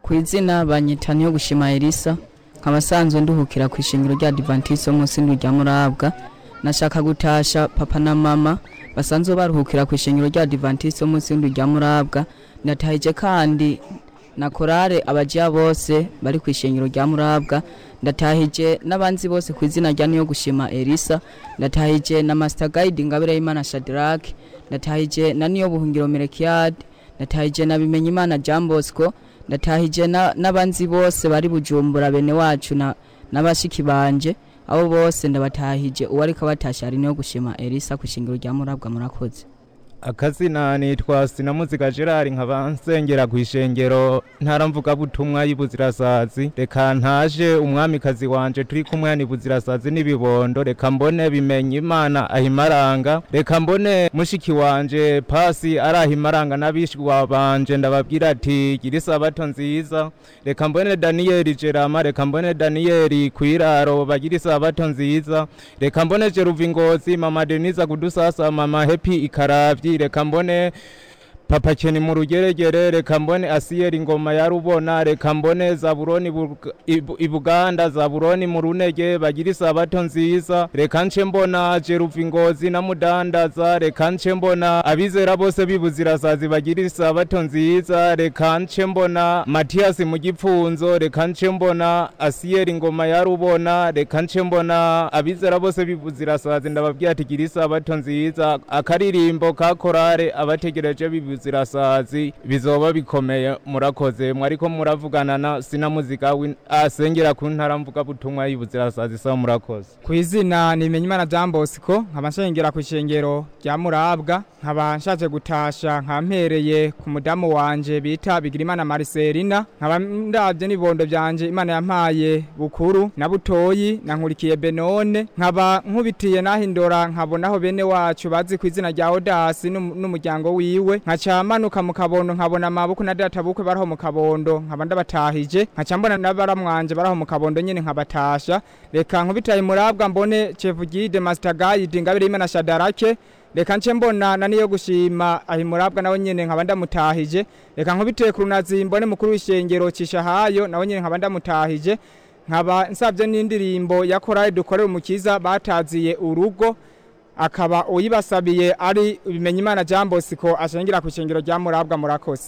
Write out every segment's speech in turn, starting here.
ku izina banyita niyo gushima elisa nkaba asanzwe nduhukira ku ishingiro rya adventiste wo munsi rya murabwa nashaka gutasha papa na mama basanzwe baruhukira ku ishingiro rya adventiste wo munsi rya murabwa ndatahije kandi na korale abajiya bose bari ku ishingiro rya murabwa ndatahije n'abanzi bose ku izina rya niyo gushima elisa ndatahije na master guide ngabire y'imana shadrack ndatahije na niyo buhungiro merekiyade ndatahije na bimenye imana jean bosco ndatahije na- n'abanzi bose bari bujumbura bene wacu na n'abashiki banje abo bose ndabatahije uwo ariko abatasha ari niyo gushima elisa ku ishingiro rya murabwa murakoze akazina nitwa sinamuzika gerard nkaba nsengera ku ishengero ntaramvugabutumwa y'ibuzirasazi reka ntaje umwamikazi wanje turi kumwe ni buzirasazi n'ibibondo reka mbone bimenye imana ahimaranga reka mbone mushiki wanje pasi ari ahimaranga n'abishwa banje ndababwira ati gira isabato nziza reka mbone daniyeli jerama reka mbone daniyeli kwiraro bagira isabato nziza reka mbone jeruva ingozi mama denise kudusasa mama hepi ikaravyi reka mbone papa keni mu rugeregere reka mbone asiyeri ngoma ya rubona reka mbone zaburoni Bug- Ibu- ibuganda zaburoni mu runege bagira isabato nziza reka nce mbona jeruva ingozi na mudandaza reka nce mbona abizera bose bibuzirasazi bagira isabato nziza reka nce mbona matiyasi mu gipfunzo reka nce mbona asiyeri ngoma ya rubona reka nce mbona abizera bose bibuzirasazi ndababwira ati gira isabato nziza akaririmbo ka korale abategereje bibuzirasazi bizoba bikomeye murakoze mwariko muravugana na sinamuzika w'in- asengera ku ntara mvugabutumwa y'ibuzirasazi sawa murakoze ku izina ni Bimenyimana Jean Bosco nkaba nshengera ku ishengero rya Murabwa nkaba nshaje gutasha nkampereye ku mudamu wanje bita Bigirimana Marcelina nkaba ndavye n'ibondo byanje Imana yampaye bukuru na butoyi na nkurikiye Benone nkaba nkubitiye nahindora nkabonaho bene wacu bazi ku izina rya Odasi n'um- n'umuryango wiwe nkaca manuka mu kabondo nkabona amaboko na data bukwe baraho mu kabondo nkaba ndabatahije nkaca mbona n'abaramwanje baraho mu kabondo nyene nkabatasha reka nkubitaye murabwa mbone chef guide master guide ngabire imana shadarake reka nce mbona na niyo gushima ahi murabwa nawe nyene nkaba ndamutahije reka nkubiteye ku runazi mbone mukuru w'ishengero cisha hayo nawe nyene nkaba ndamutahije nkaba nsabye n'indirimbo ya korali dukorera umukiza bataziye urugo akaba uyibasabiye ari bimenyimana Jean Bosco ashengera ku ishengero rya murabwa murakoze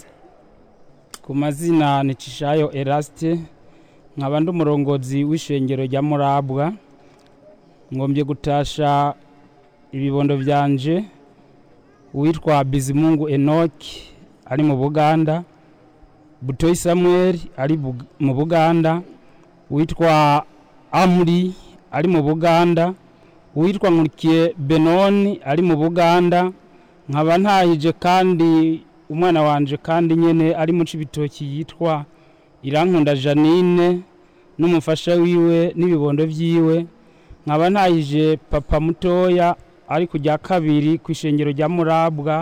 ku mazina ni cishayo eraste nkaba ndi umurongozi w'ishengero rya murabwa ngombye gutasha ibibondo byanje uwitwa bizimungu enoki ari mu buganda butoyi samuel ari Bug- mu buganda uwitwa amuri ari mu buganda uwitwa nkurikiye benoni ari mu buganda nkaba ntahije kandi umwana wanje kandi nyene ari mu cibitoki yitwa irankunda janine n'umufasha wiwe n'ibibondo vyiwe nkaba ntahije papa mutoya ari kujya kabiri ku ishengero rya murabwa